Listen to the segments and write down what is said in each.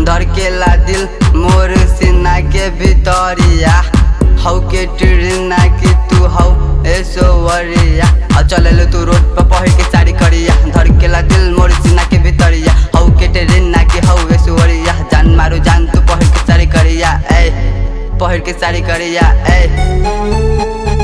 धड़केला दिल मोर सीना के भितरिया हौ के ट्रेना की तू हौ ऐश्वर्या आ चलेलो तू रोड पर पहिर के साड़ी करिया धड़केला दिल मोर सीना के भितरिया हौ के ट्रेना की हौ ऐश्वर्या जान मारो जान तू पहिर के साड़ी करिया ए पहिर के साड़ी करिया ए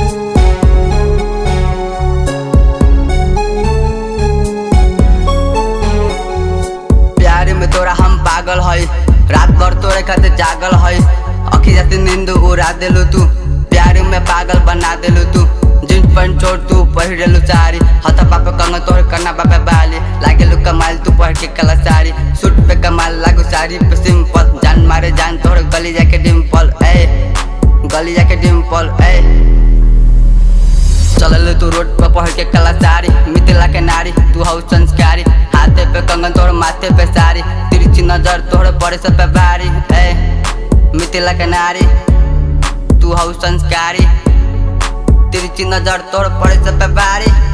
प्यार में तोरा हम पागल है रात भर तोरे खातिर जागल है अखी जाती नींद उड़ा देलू तू प्यार में पागल बना देलू तू जींस पैंट छोड़ तू पहिरेलू साड़ी हाथ पापे कंग तोहर कन्ना बापे बाली लागेलू कमाल तू पहिर के कला साड़ी सूट पे कमाल लागू साड़ी पे सिंपल जान मारे जान तोहर गली जाके डिम्पल ए गली जाके डिम्पल ए चलल तू रोड पर पढ़ के कला साड़ी मिथिला के नारी तू हौ संस्कारी हाथे पे कंगन तोड़ माथे पे साड़ी तिरछी नजर तोड़ पड़े सब पे भारी ए मिथिला के नारी तू हौ संस्कारी तिरछी नजर तोड़ पड़े सब पे भारी